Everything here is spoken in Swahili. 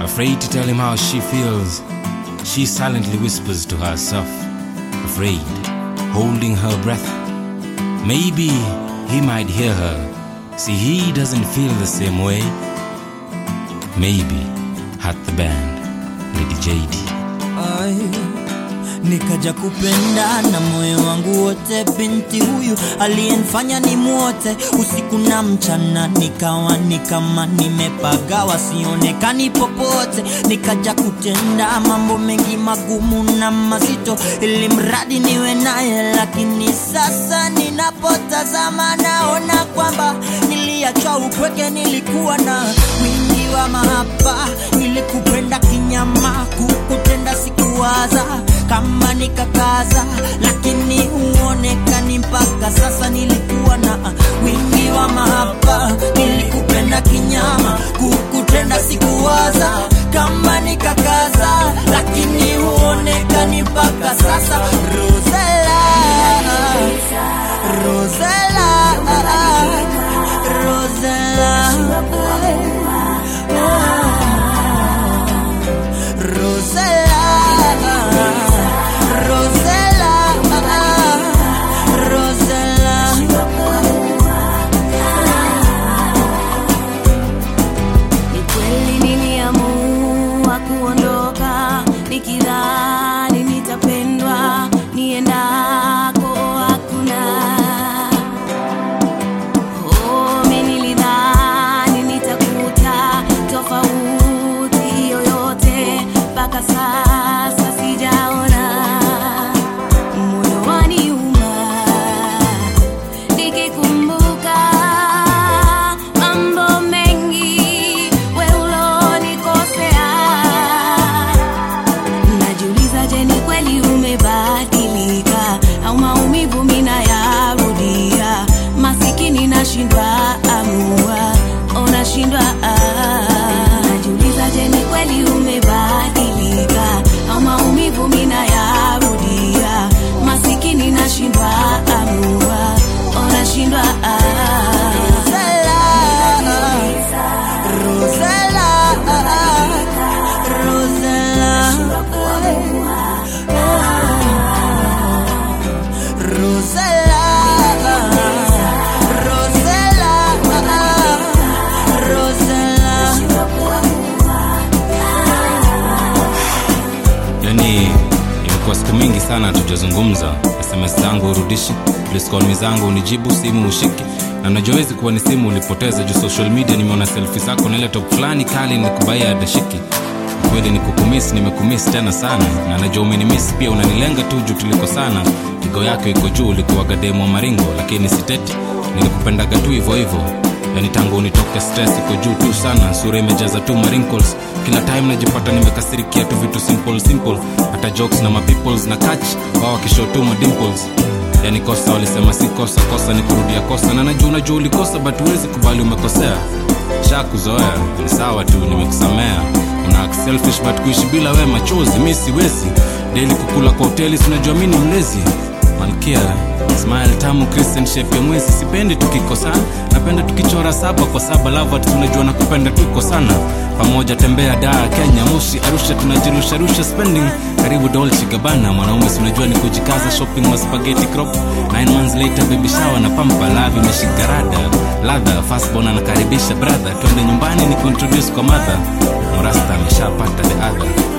Afraid to tell him how she feels, she silently whispers to herself, afraid, holding her breath. Maybe he might hear her. See, he doesn't feel the same way. Maybe at the band, Lady JD. Ai, nikaja kupenda na moyo wangu wote, binti huyu aliyenifanya ni mwote usiku na mchana, nikawa ni kama nimepagawa, sionekani popote. Nikaja kutenda mambo mengi magumu na mazito, ili mradi niwe naye, lakini sasa ninapotazama naona kwamba niliachwa upweke, nilikuwa na wingi wa mahaba, nilikupenda kinyama, kukutenda sikuwaza kama nikakaza, lakini huonekani mpaka sasa. Nilikuwa na wingi wa mahaba, nilikupenda kinyama, kukutenda sikuwaza kama nikakaza, lakini huonekani mpaka sasa. Rosella, Rosella, Rosella, Rosella, Rosella, Ni kweli niliamua kuondoka nikidhani nitapendwa niendako hakuna. Oh, mimi nilidhani nitakuta tofauti yoyote, mpaka sasa sijaona. Moyo waniuma nikikumbuka mambo mengi we ulonikosea. Najiuliza, je, ni kweli umebadilika au maumivu mina yarudia? Masikini nashindwa amua, oh, nashindwa ah. Najiuliza, je, ni kweli umebadilika au maumivu mina yarudia? Masikini nashindwa amua, oh, nashindwa ah. Rosella, Rosella, Rosella, Rosella, Rosella. yani imekuwa siku mingi sana hatujazungumza sms zangu urudishi pliskolmi zangu unijibu simu ushiki na najawezi kuwa ni simu ulipoteza juu social media nimeona selfi zako na ile top fulani kali nikubaia adashiki kweli ni kukumis nimekumis tena sana na najua umenimis pia unanilenga tu juu tuliko sana pigo yako iko juu ulikuwaga demo wa maringo lakini siteti nilikupendaga tu hivyo hivyo yani tangu unitoke stress iko juu tu sana sura imejaza tu marinkles kila time najipata nimekasirikia tu vitu simple simple hata jokes na mapeoples na catch wao wakishow tu madimples yani kosa walisema si kosa kosa ni kurudia kosa na najua unajua ulikosa but huwezi kubali umekosea sha kuzoea ni sawa tu nimekusamea una act selfish but kuishi bila we machozi mi siwezi daily kukula kwa hoteli sinajua mi ni mlezi malkia smile tamu christian shape ya mwezi sipendi tukikosana napenda tukichora saba kwa saba lava tunajua na kupenda tuko sana pamoja tembea daa kenya moshi arusha tunajirusharusha spending karibu dolce gabana mwanaume sinajua ni kujikaza shopping wa spaghetti crop nine months later baby shower na pampa lavi imeshika rada ladha fastbon anakaribisha brother twende nyumbani ni kuintroduce kwa mother morasta ameshapata the other